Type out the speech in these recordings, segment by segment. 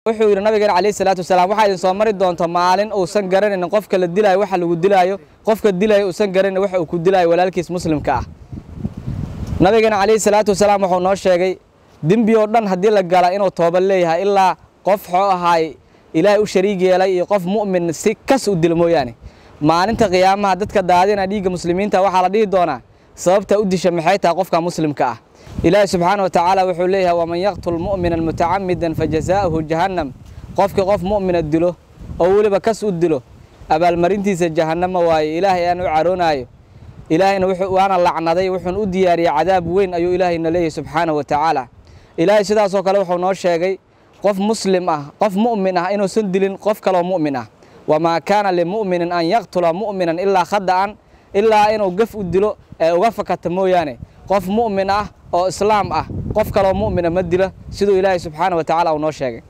wuxuu yidhi nabigeena calayhi salaatu wasalaam waxaa idin soo mari doonta maalin uusan garanaynin qofka la dilaayo waxa lagu dilaayo qofka dilaayo uusan garanaynin waxa uu ku dilaayo walaalkiis muslimka ah nabigeena calayhi salaatu wasalaam wuxuu noo sheegay dembi oo dhan haddii la gala inuu tooba leeyahay ilaa qof xoo ahaay ilaahay u shariig yeelay iyo qof mu'min si kas u dilo mooyaane maalinta qiyaamaha dadka daadina dhiigga muslimiinta waxaa la dhihi doonaa sababta u disha maxay tahay qofka muslimka ah ilaahi subxaana wa tacaala wuxuu leeyahay waman yaqtul mu'mina mutacamidan fajazaa'uhu jahannam qofkii qof mu'mina dilo oo weliba kas u dilo abaalmarintiisa jahannama waaye ilaahay aan u caroonaayo ilaahayna waana lacnaday wuxuuna u diyaariyey cadaab weyn ayuu ilaahayna leeyahay subxaana wa tacaala ilaahay sidaasoo kale wuxuu noo sheegay qof muslim ah qof mu'min ah inuusan dilin qof kaloo mu'min ah wamaa kaana limu'minin an yaqtula mu'minan ilaa khada'an ilaa inuu gaf u dilo ee uga fakata mooyaane qof mu'min ah oo islaam ah qof kaloo mu'mina ma dilo siduu ilaahay subxaana wa tacaala uu noo sheegay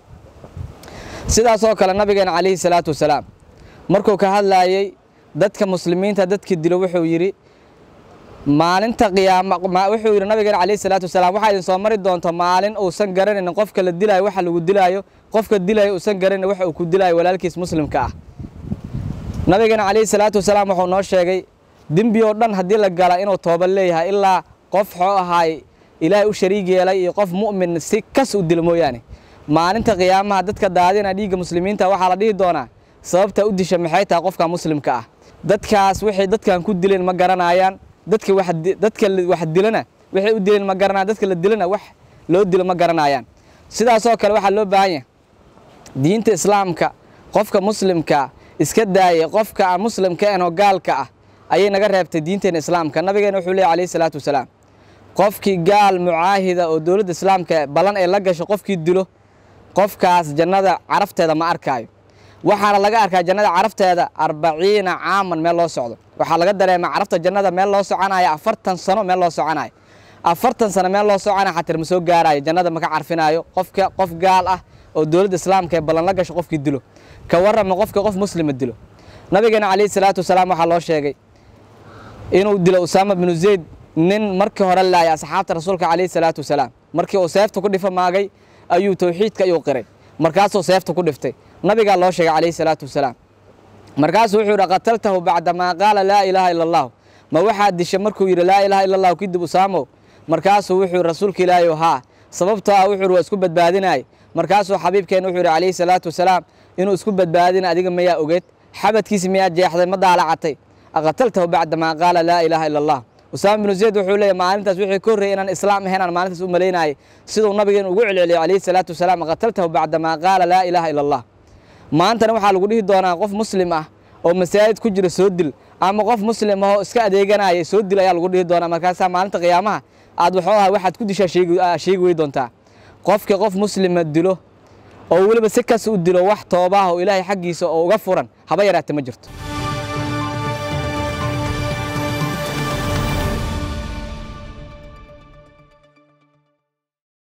sidaasoo kale nabigeena calayhi salaatu wasalaam markuu ka hadlaayey dadka muslimiinta dadkii dilo wuxuu yidhi maalinta qiyaama wuxuu yidhi nabigeena calayhi salaatu wasalaam waxaa idin soo mari doonta maalin uusan garanaynin qofka la dilaayo waxa lagu dilaayo qofka dilaayo uusan garanaynin waxa uu ku dilaayo walaalkiis muslimka ah nabigeena calayhi salaatu wasalaam wuxuu noo sheegay dembi oo dhan haddii la gala inuu tooba leeyahay ilaa qof xoo ahaay ilaahay u shariig yeelay iyo qof mu'min si kas u dilo mooyaane maalinta qiyaamaha dadka daadina dhiigga muslimiinta waxaa la dhihi doonaa sababta u disha maxay tahay qofka muslimka ah dadkaas waxay dadkan ku dileen ma garanayaan dadka wax dadka wax dilana waxay u dileen ma garanayaan dadka la dilana wax loo dilo ma garanayaan sidaasoo kale waxaa loo baahan yahay diinta islaamka qofka muslimka iska daayay qofka aan muslimka ahayn oo gaalka ah ayay naga reebtay diinteena islaamka nabigeena wuxuu leeyahy calayhi salaatu wasalaam qofkii gaal mucaahida oo dowladda islaamka ballan ay la gasho qofkii dilo qofkaas jannada carafteeda ma arkaayo waxaana laga arkaa jannada carafteeda arbaciina caaman meel loo socdo waxaa laga dareemaa carafta jannada meel loo soconaya afartan sano meel loo soconayo afartan sano meel loo soconaya xatir ma soo gaarayo jannada maka carfinaayo qofka qof gaal ah oo dowladda islaamka ee ballan la gasho qofkii dilo ka warrama qofka qof muslima dilo nabigeena calayhi salaatu wasalaam waxaa loo sheegay inuu dilo usaama binu zayd nin markii hore laayay asxaabta rasuulka calayhi salaatu wasalaam markii uu seefta ku dhifa maagay ayuu towxiidka ayuu qiray markaasuu seefta ku dhiftay nabigaa loo sheegay calayhi salaatu wasalaam markaasuu wuxuu yidhi qataltahu bacdamaa qaala laa ilaaha ila allahu ma waxaad dishay markuu yidhi laa ilaha illa allahu kadib usaamow markaasuu wuxuu yidhi rasuulka ilaahay haa sababtoo ah wuxuu yidhi waa isku badbaadinaya markaasuu xabiibkeena wuxuu yidhi calayhi salaatu wasalaam inuu isku badbaadina adiga mayaa ogeed xabadkiisi miyaa jeexday ma daalacatay aqataltahu bacdamaa qaala laa ilaaha ila allah usaama binu zayd wuxuu leeyahy maalintaas wixii ka horreeyay inaan islaam ahayn aan maalintaas u malaynayay siduu nabigeena ugu celceliyay calayhi salaatu wasalaam qataltahu bacdamaa qaala laa ilaaha ila allah maantana waxaa lagu dhihi doonaa qof muslim ah oo masaajid ku jira soo dil ama qof muslim ah oo iska adeeganaya soo dil ayaa lagu dhihi doonaa markaasaa maalinta qiyaamaha aad waxuu aha waxaad ku dishaa sheegi wey doontaa qofkii qof muslima dilo oo weliba si kas u dilo wax toobaah oo ilaahay xaggiisa oo uga furan haba yaraate ma jirto